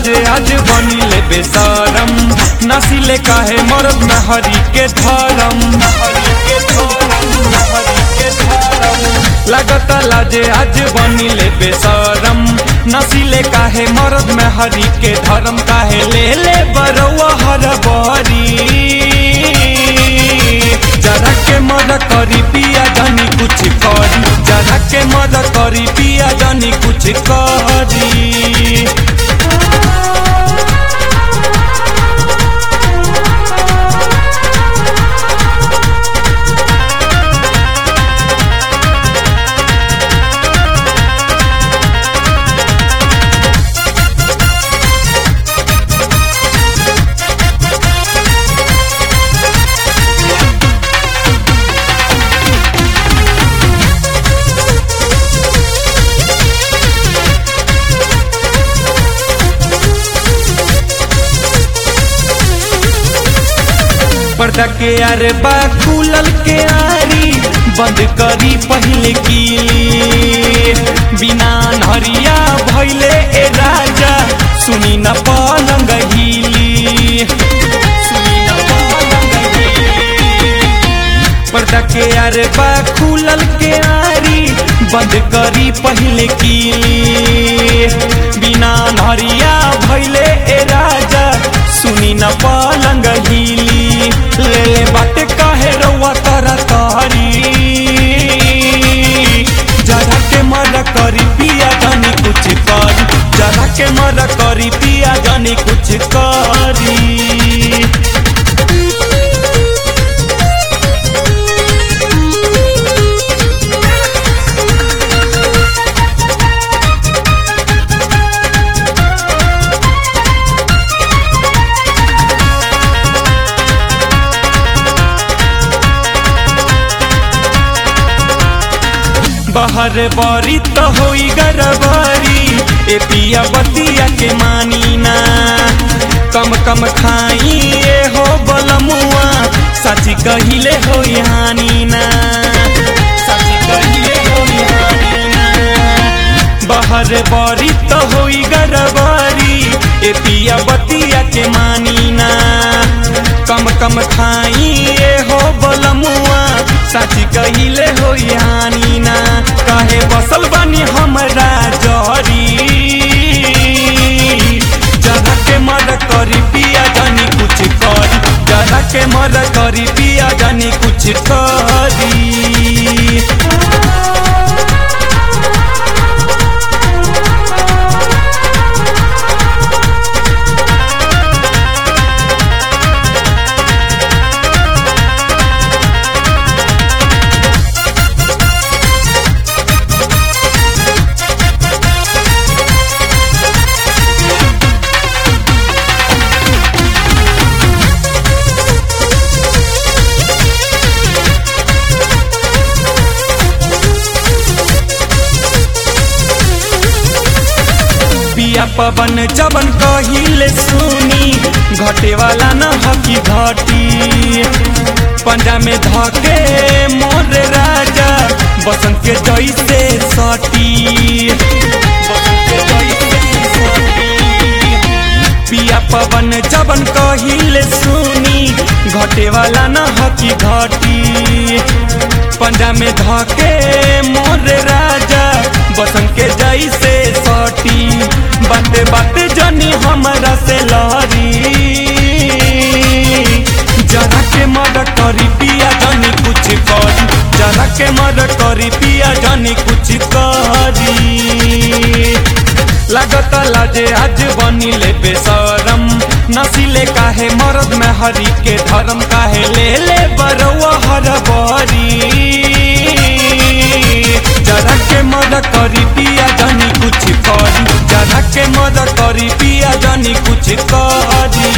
लाजे आज बनी ले बेसरम नसीले काहे मरद में हरी के धरम हरी के धरम हरी के धरम लागता लाजे आज बनी ले बेसरम नसीले काहे मरद में हरी के धरम काहे ले ले बरौआ हर बरी जरा के मद करी पिया जानी कुछ करी जरा के मद करी पिया जानी कुछ करी पर्दा के आरे बा खुलल के आरी बंद करी पहले की बिना नहरिया भैले ए राजा सुनी न पलंग हिली सुनी न पलंग हिली पर्दा के आरे बा खुलल के आरी बंद करी पहले की बिना नहरिया भैले ए राजा सुनी न पलंग हिली ले ले बाटे काहे रउआ तारा तारी जरा के मर करी पिया जानी कुछ करी जरा के मर करी पिया जानी कुछ करी बाहर बारी तो होई गरबारी ए पिया बतिया के मानी ना कम कम खाई ए हो बलमुआ साची कहिले हो हानी ना साची कहिले होई हानी ना बाहर बारी तो होई गरबारी ए पिया बतिया के मानी ना कम कम खाई ए हो बलमुआ साची कहिले हो हानी ना काहे बसल बानी हमरा जरी जरा के मर करी पिया जानी कुछ करी जरा के मर करी पिया जानी कुछ करी पिया पवन जबन कहिले सुनी घटे वाला न हकी घटी पंजा में धके मोर राजा बसंत के जैसे सटी बसंत के जैसे सटी पिया पवन जबन कहिले सुनी घटे वाला न हकी घटी पंजा में धके मोर राजा बसंत के जैसे सटी बाते बाते जनी हमरा से लहरी जरा के मर करी पिया जानी कुछ करी जरा के मर करी पिया जानी कुछ करी लागता लाजे आज बनी ले बेसरम नसीले काहे मरद में हरी के धर्म काहे ले ले बरौआ हर बरी जरा के मद करी पिया जानी कुछ करी जरा के मद करी पिया जानी कुछ करी